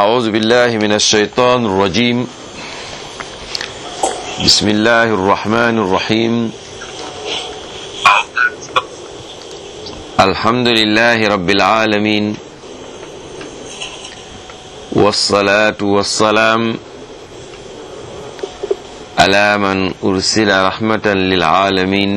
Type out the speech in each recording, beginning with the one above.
أعوذ بالله من الشيطان الرجيم بسم الله الرحمن الرحيم الحمد لله رب العالمين والصلاة والسلام على من أرسل رحمة للعالمين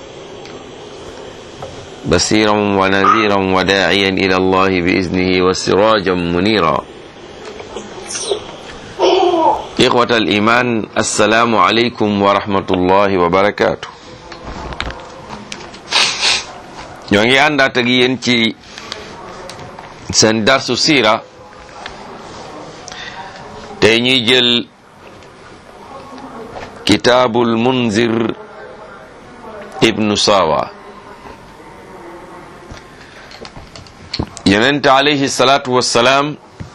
بصيرا ونذيرا وداعيا إلى الله بإذنه وسراجا منيرا إخوة الإيمان السلام عليكم ورحمة الله وبركاته ñoo ngi àndaat ak yéen ci seen darsu siira tey ñuy jël kitaabul munzir ibnu sawa yonente alayhi salaatu wassalaam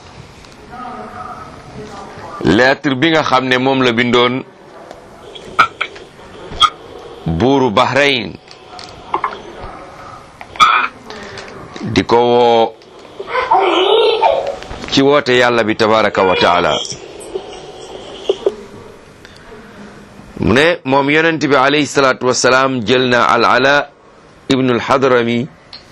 lettre bi nga xam ne moom la bindoon buuru Bahrain di ko woo ci woote yàlla bi tabaraka wa taala mu ne moom yonent bi alayhi salaatu wassalaam jël na al ala ibnu al hadrami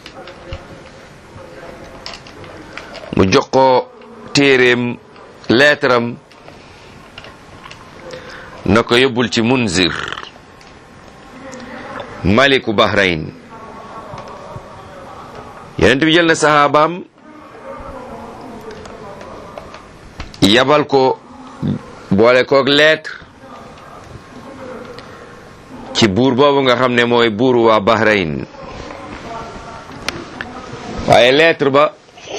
mu jox ko téeréem leetaram na ko yóbbul ci munzir maliku bahrain yonent bi jël na saxaabaam yabal ko boole koog lettre ci buur boobu nga xam ne mooy buuru waa bahrain waaye lettre ba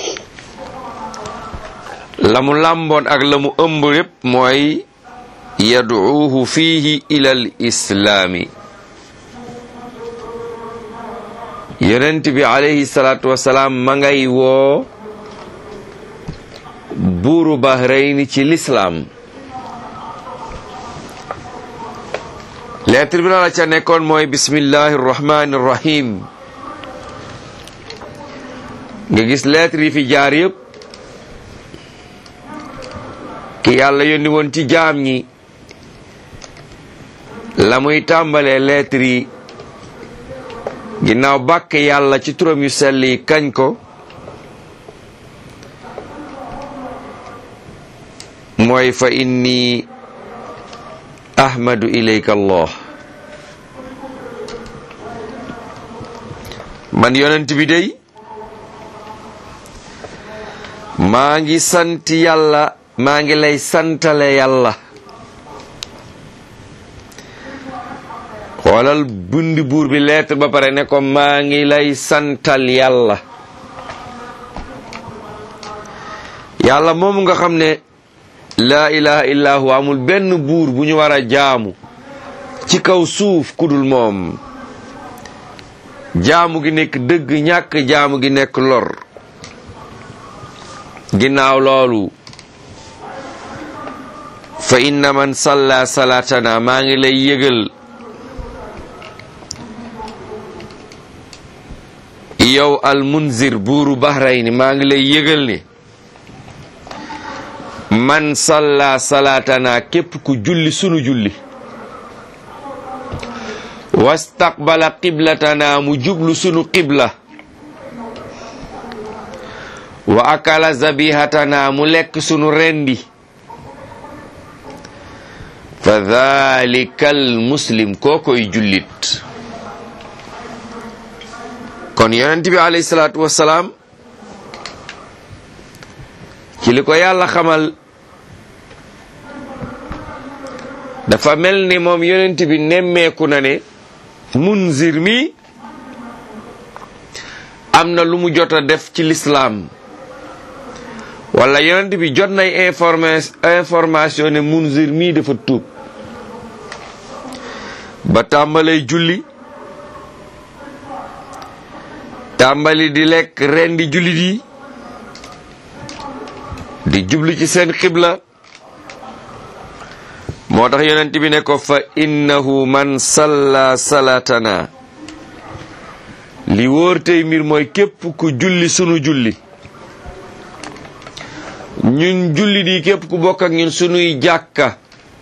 la mu làmboon ak la mu ëmb yépp mooy yad'uuhu fiihi ilal islaami yonent bi alayhi salaatu wasalaam ma ngay woo buuru Bahrayn ci lislaam lettre bi la la ca nekkoon mooy bismillahi rahmani rahim nga gis lettre yi fi jaar yépp ki yàlla yónni woon ci jaam ñi la muy tàmbalee lettre yi ginnaaw bàkk yàlla ci turam yu sell yi kañ ko mooy fa inni ahmadu ilayka allah man yonent bi dey maa ngi sant yàlla maa ngi lay santale yàlla xoolal bundi buur bi lettre ba pare ne ko maa ngi lay santal yàlla yàlla moom nga xam ne laa ilaha illa huwa amul benn buur bu ñu war a jaamu ci kaw suuf kudul moom jaamu gi nekk dëgg ñàkk jaamu gi nekk lor ginnaaw loolu fa inna man salla salatana maa ngi lay yëgal yow al munzir buuru Bahrayn maa ngi lay yëgal ne man salla salatana képp ku julli sunu julli wastaqbala qiblatana mu jublu sunu qibla wa akala zabihatana mu lekk sunu rendi fa dhalikal muslim koo koy jullit kon yonent bi alayhi salaatu wassalaam ci li ko yàlla xamal dafa mel ni moom yonent bi nemmeeku na ne munzir mi am na lu mu jot a def ci lislaam wala yonent bi jot nay informa information ne munzir mii dafa tuub ba tàmbalay julli tàmbali di lekk ren di jullit yi di jublu ci seen xibla moo tax yonent bi ne ko fa innahu man salla salatana li wóor tey mbir mooy képp ku julli sunu julli ñun julli di képp ku bokk ak ñun sunuy jàkka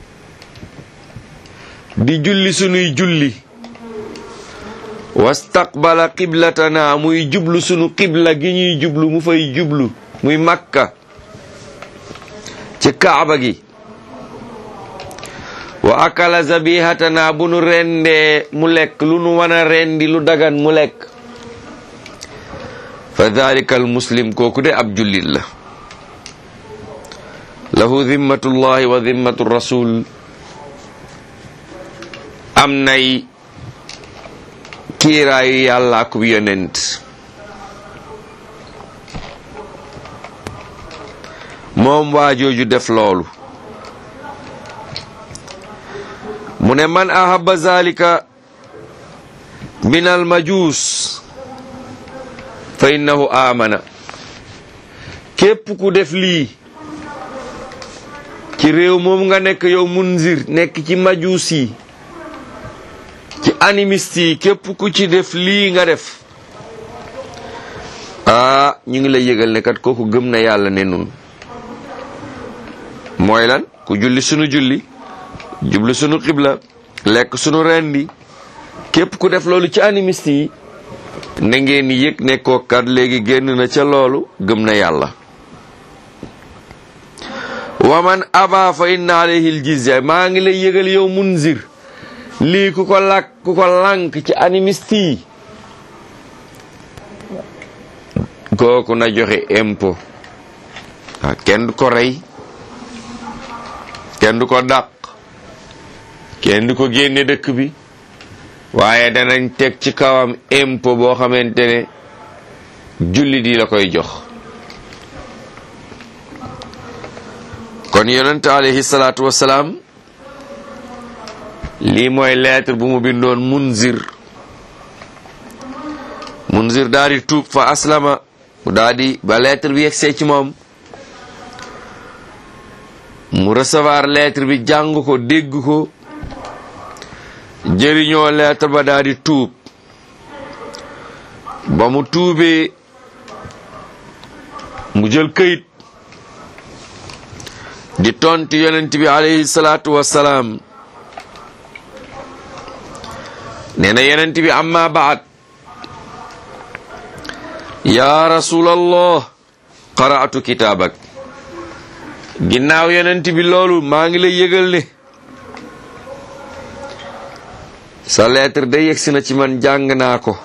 di julli sunuy julli wastaqbala qiblatana muy jublu sunu qibla gi ñuy jublu mu fay jublu muy makka ci kaaba gi wa akala zabihatana bu nu rendee mu lekk lu nu wana rendi lu dagan mu lekk fa dalika al muslim kooku de ab jullit la lahu zimmatullahi wa zimmatu rasul am nay kiiraayu yàlla ak yonent moom waa jooju def loolu mu ne man ahaba zalika min al majus fa innahu amana képp ku def lii ci réew moom nga nekk yow munzir nekk ci majuus yi ci animiste yi képp ku ci def lii nga def ah ñu ngi lay yëgal ne kat kooku gëm na yàlla ne nun mooy lan ku julli sunu julli jublu sunu xibla lekk sunu rendi képp ku def loolu ci animiste yi na ngeen yëg ne ko kat léegi génn na ca loolu gëm na yàlla wa man aba fa inna alayhi aljizya maa ngi lay yëgal yow munzir lii ku ko làkk ku ko lànk ci animiste yi kooku na joxe impôt ah kenn du ko rey kenn du ko dàq kenn du ko génne dëkk bi waaye danañ teg ci kawam impôt boo xamante ne jullit yi la koy jox kon yonent alayhi salaatu wasalaam lii mooy lettre bu mu bindoon munzir munzir daal di tuub fa aslama mu daal di ba lettre bi yegsee ci moom mu recevoir lettre bi jàng ko dégg ko jëriñoo lettre ba daal di tuub ba mu tuubee mu jël këyit di tonti yonent bi alayhi salaatu wassalaam nee na yonent bi amma baad yaa rasulallah qara'atu kitaabak ginnaaw yonent bi loolu maa ngi lay yëgal ne sa lettre de yegsi na ci man jàng naa ko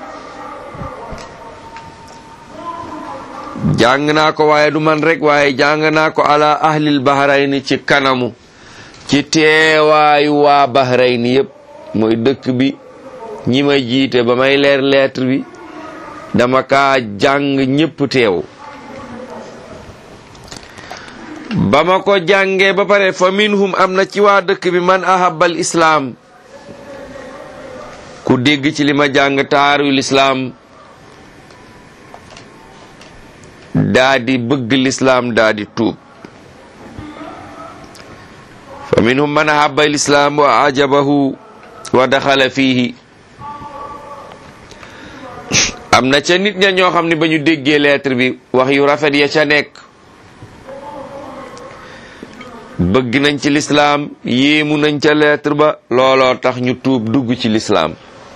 jàng naa ko waaye du man rek waaye jàng naa ko ala ahlil bahrayni ci kanamu ci teewaayu waa bahrayni yépp mooy dëkk bi ñi ma jiite ba may leer lettre bi dama kaa jàng ñépp teew ba ma ko jàngee ba pare fa minhum am na ci waa dëkk bi man ahabal islaam ku dégg ci li ma jàng taaru lislaam daa di bëgg lislaam daa di tuub fa minhum man ahabba lislaam wa ajabahu wa daxala fiihi am na ca nit ña ñoo xam ne ba ñu déggee lettre bi wax yu rafet ya ca nekk bëgg nañ ci lislaam yéemu nañ ca lettre ba looloo tax ñu tuub dugg ci lislaam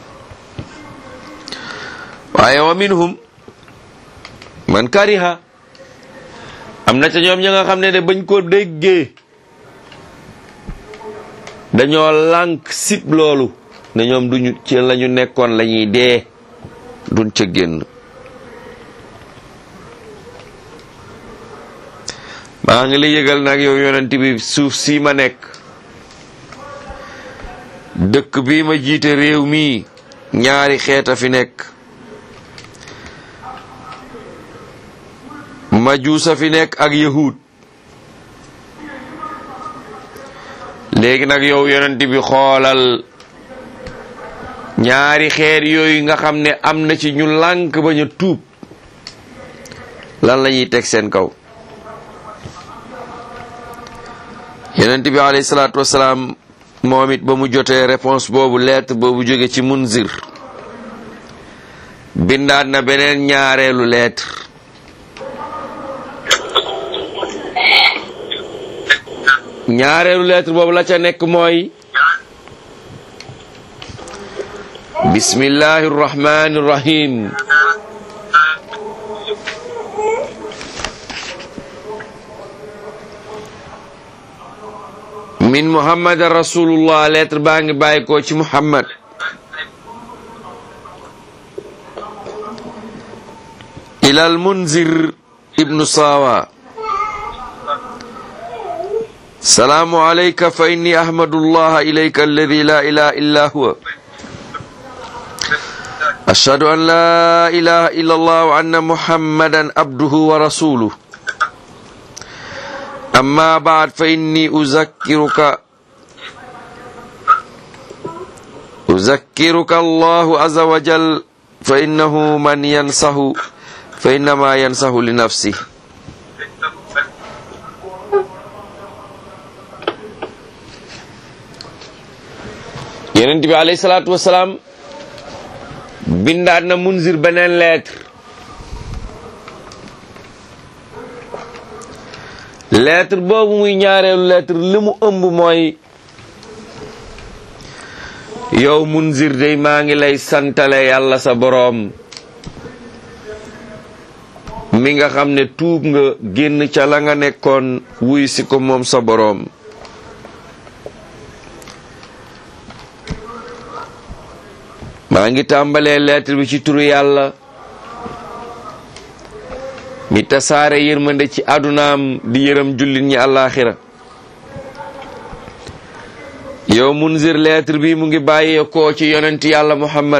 waaye wa minhum man kariha am na ca ñoom ña nga xam ne de bañ ko déggee dañoo lànk sib loolu ne ñoom duñu ci lañu nekkoon lañuy dee duñ ca génn maa ngi la yëgal nag yow yonent bi suuf si ma nekk dëkk bi ma jiite réew mi ñaari xeet a fi nekk majuusa fi nekk ak yahud léegi nag yow yonent bi xoolal ñaari xeer yooyu nga xam ne am na ci ñu lànk ba ñu tuub lan la ñuy teg seen kaw yonent bi alayhi salaatu wasalaam moom it ba mu jotee réponse boobu lettre boobu jóge ci munzir bindaat na beneen ñaareelu lettre ñaareelu lettre boobu la ca nekk mooy bismillahi rrahmani rrahim min muhammadan rasulullah lettre baa ngi bàyyi ko ci muhammad ilal munzir ibnu sawa salaamu alayka fa inni ahmadu allaha ilayka alladi la ilaha illa huwa ashhadu an la ilaha illa allah wa anna muhammadan abduhu wa rasuluh amma baad fa inni uzakkiruka uzakkiruka allahu azza wa jal fa innahu man yansahu fa innama yansahu li nafsi yonent bi alayhi salaatu wasalaam bindaat na munzir beneen lettre lettre boobu muy ñaareelu lettre li mu ëmb mooy yow munzir day maa ngi lay santale yàlla sa boroom mi nga xam ne tuub nga génn ca la nga nekkoon wuy si ko moom sa boroom maa ngi tàmbalee lettre bi ci turu yàlla mi tasaare yërmande ci àddunaam di yërëm jullit ñi àllaaxira yow munzir lettre bi mu ngi bàyyeekoo ci yonent yàlla muhammad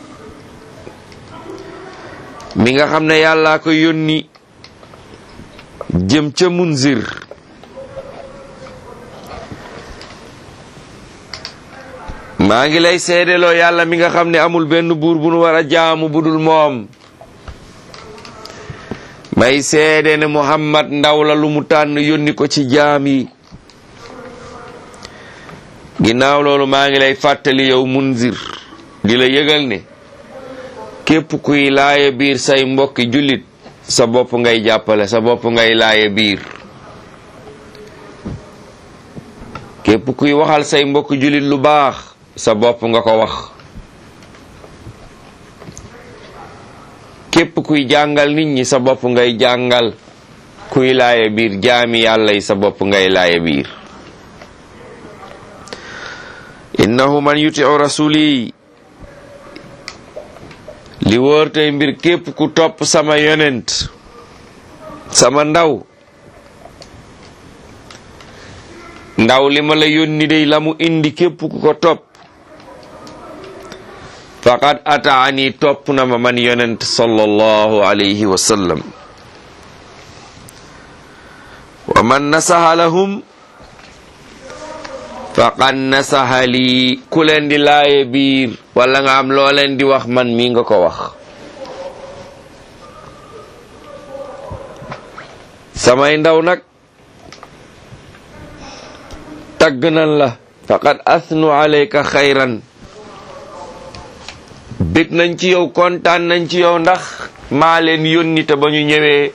mi nga xam ne yàllaa ko yónni jëm ca munzir maa ngi lay seedeloo yàlla mi nga xam ne amul benn buur bu nu war a jaamu budul moom may seede ne muhammad ndaw la lu mu tànn yónni ko ci jaam yi ginnaaw loolu maa ngi lay fàttali yow munzir di la yëgal ne képp kuy laaye biir say mbokki jullit sa bopp ngay jàppale sa bopp ngay laaye biir képp kuy waxal say mbokki jullit lu baax sa bopp nga ko wax képp kuy jàngal nit ñi sa bopp ngay jàngal kuy laaye biir jaami yàlla yi sa bopp ngay laaye biir innahu man yutiu rasuli li wóor tey mbir képp ku topp sama yonent sama ndaw ndaw li ma la yónni day la mu indi képp ku ko topp faqad ataani topp na ma man yonent sallallahu alayhi wa sallam wa man nasaha lahum faqad nasaha lii ku leen di laaye biir wala nga am loo leen di wax man mii nga ko wax samay ndaw nag tagg nan la faqad asnu alayka xayran bég nañ ci yow kontaan nañ ci yow ndax maa leen yónni te ba ñu ñëwee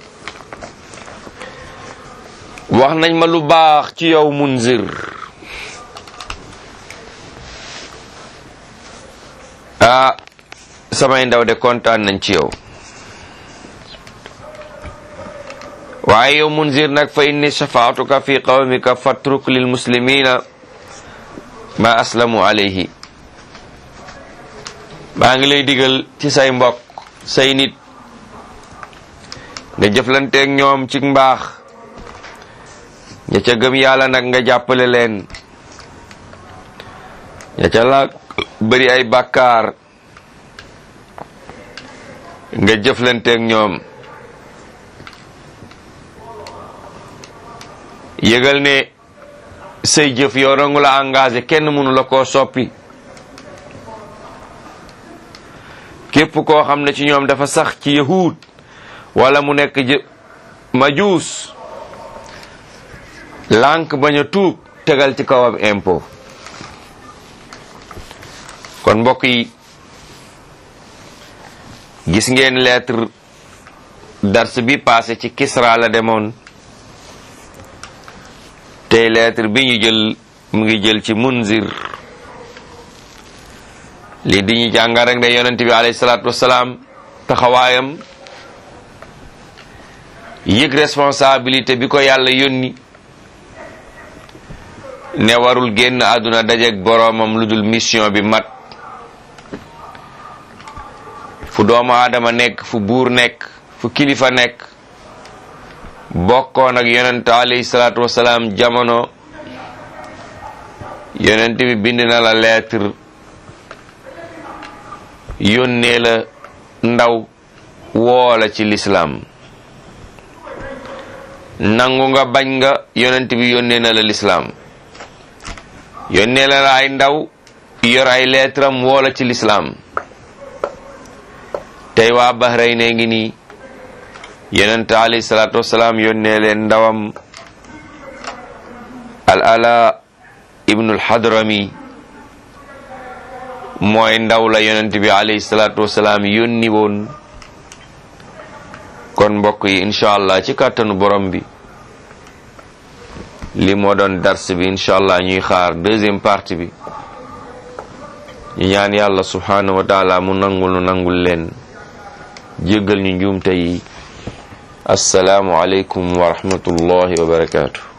wax nañ ma lu baax ci yow munzir ah samay ndaw de kontaan nañ ci yow waaye yow munzir nag fa inni shafaatuka fi qawmika fatruk lil muslimina ma aslamu alayhi maa ngi lay digal ci say mbokk say nit nga jëflanteeg ñoom ci mbaax ña ca gëm yàlla nag nga jàppale leen ña ca la bëri ay bàkkaar nga jëflanteeg ñoom yëgal ne say jëf yow rangu la engagé kenn mënu la koo soppi képp koo xam ne ci ñoom dafa sax ci yahud wala mu nekk jë majuus lànk bañ a tuub tegal ci kawam impôt kon mbokk yi gis ngeen lettre dars bi passé ci Kisra la demoon te tey lettre bi ñu jël mu ngi jël ci munzir lii di ñu jàngal rek ne yonent bi alayhi salaatu wasalaam taxawaayam yëg responsabilité bi ko yàlla yónni ne warul génn àdduna dajeek boroomam lu dul mission bi mat fu doomu aadama nekk fu buur nekk fu kilifa nekk bokkoon ak yonent alayhi salaatu wasalaam jamono yonent bi bind na la lettre yónnee la ndaw woola ci lislaam nangu nga bañ nga yonent bi yónnee na la lislaam yónnee la ay ndaw yor ay lettre am woola ci lislaam tey waa Bahrayn ne ngi nii yonent alayhi salaatu wasalaam yónnee leen ndawam al ala ibnul hadrami mooy ndaw la yonent bi alayhi salaatu wasalaam yónni woon kon mbokk yi incha allah ci kàttanu borom bi li moo doon dars bi incha allah ñuy xaar deuxième partie bi ñu ñaan yàlla subhanahu wa taala mu nangul nu nangul leen jéggal ñu njuumte yi assalaamu aleykum wa rahmatullahi wa barakaatu